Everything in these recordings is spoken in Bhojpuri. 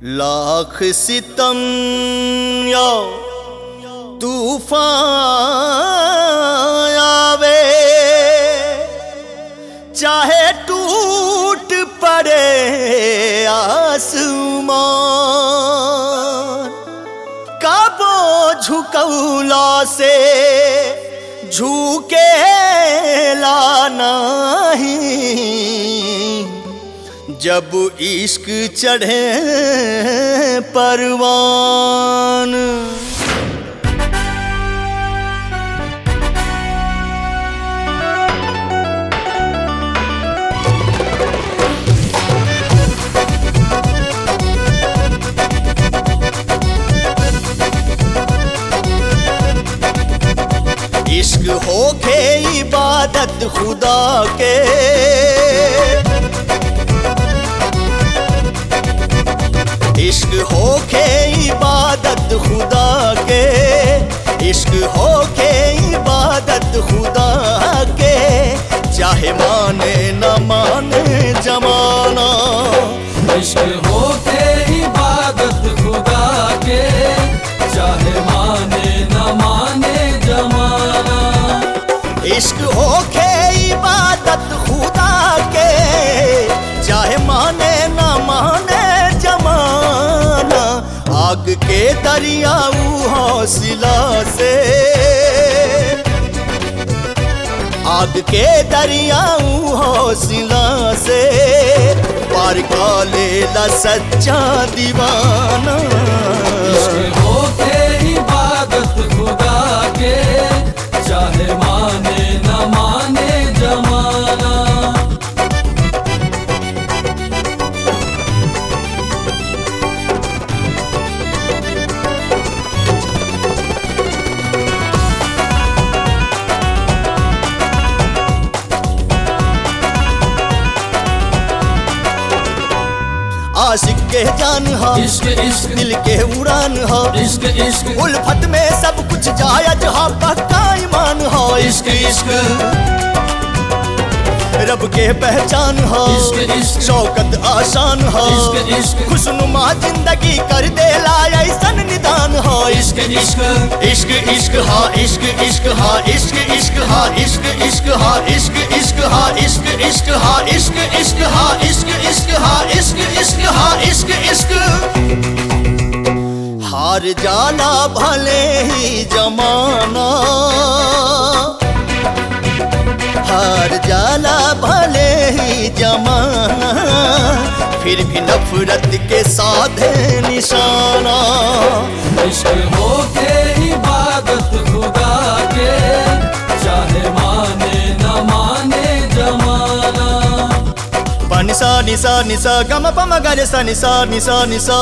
लाख सितम या तूफान आवे चाहे टूट पड़े आसमान काबो झुकौला से झुके ला नहीं जब इश्क चढ़े परवान इश्क होके इबादत खुदा के इश्क होके इबादत खुदा के इश्क होके इबादत खुदा के चाहे माने न माने जमाना इश्क होके इबादत खुदा के चाहे माने न माने जमाना इश्क होके इबादत खुदा के चाहे माने न माने जमाना आग के दरियाऊ हौसला से आग के दरियाऊ हौसला से पार का लेला सच्चा दीवाना इश्क होके इबादत खुदा के चाहे माने न माने जमाना आशिक के जान हा इश्क इश्क दिल के उड़ान हा इश्क इश्क उल्फत में सब कुछ जायज हा पक्का ईमान हा इश्क इश्क रब के पहचान हा इश्क इश्क शौकत आसान हा इश्क इश्क खुशनुमा जिंदगी कर दे ऐसन निदान हा इश्क इश्क इश्क इश्क हा इश्क इश्क हा इश्क इश्क हा इश्क इश्क हा इश्क इश्क हा इश्क इश्क हा इश्क इश्क हा इश्क इश्क हा इश्क इश्क हा इश्क इश्क हार जाना भले ही जमाना हार जाला भले ही जमाना फिर भी नफरत के साधे निशाना इश्क होके इबादत खुदा के चाहे माने न माने जमाना पनिसा निसा निसा गम पम गरे सा निसा निसा निसा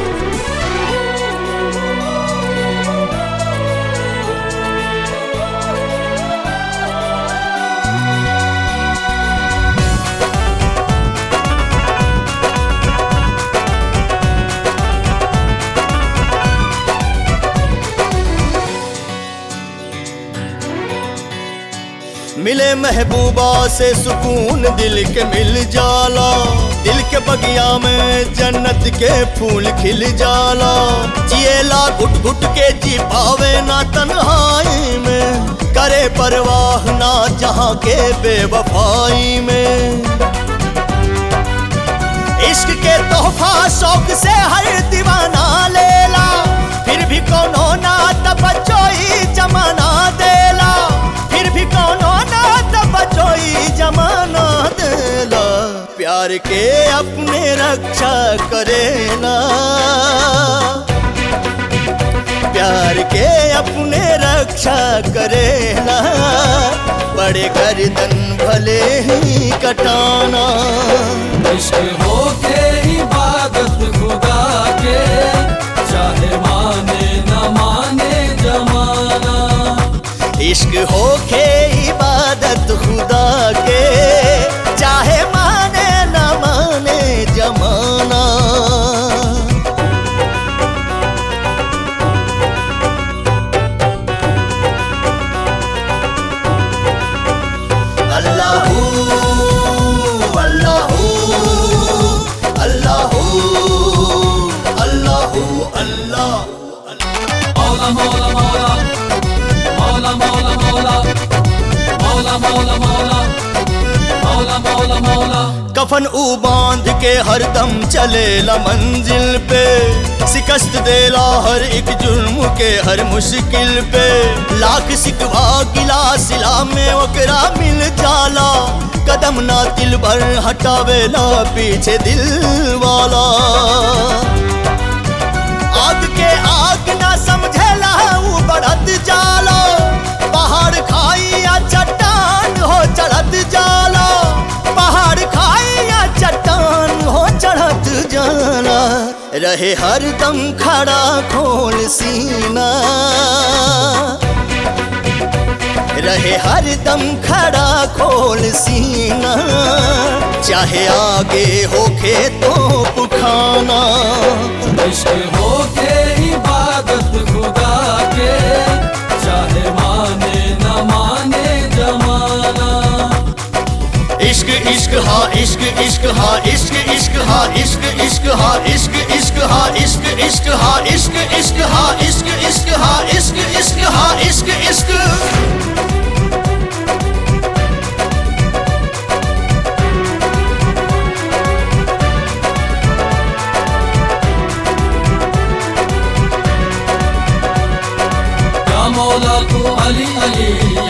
मिले महबूबा से सुकून दिल के मिल जाला दिल के बगिया में जन्नत के फूल खिल जाला जिएला घुट घुट के जी पावे ना तन्हाई में करे परवाह ना जहाँ के बेवफाई में इश्क के तोहफा शौक से हर दीवाना लेला फिर भी कोनो ना तबचोई जमाना देला फिर भी कोनो ना तबचोई जमाना देला प्यार के अपने रक्षा करेला प्यार के अपने रक्षा करेला बड़े गर्दन भले ही कटाना इश्क होके इबादत खुदा के चाहे माने न माने जमाना इश्क होके इबादत खुदा के चाहे माने न माने जमाना अल्लाहू अल्लाहू अल्लाह मौला मौला मौला मौला मौला मौला मौला मौला मौला मौला मौला मौला कफन ऊ बांध के हरदम चलेला मंजिल पे शिकस्त देला हर एक जुर्म के हर मुश्किल पे लाख सिकवा गिला सिला में ओकरा मिल जाला कदम ना दिल भर हटावेला पीछे दिल वाला आग के आग ना समझेला ऊ बढ़त जाला पहाड़ खाई या चट्टान हो चढ़त जाला पहाड़ खाई या चट्टान हो चढ़त जाला रहे हरदम खड़ा खोल सीना रहे हरदम खड़ा खोल सीना चाहे आगे होखे तो पुखाना इश्क हो के इबादत खुदा के चाहे माने न माने जमाना इश्क इश्क हा इश्क इश्क हा इश्क इश्क हा इश्क इश्क हा इश्क इश्क हा इश्क इश्क हा इश्क इश्क हा इश्क इश्क हा इश्क इश्क हा इश्क इश्क या मौला तू अली अली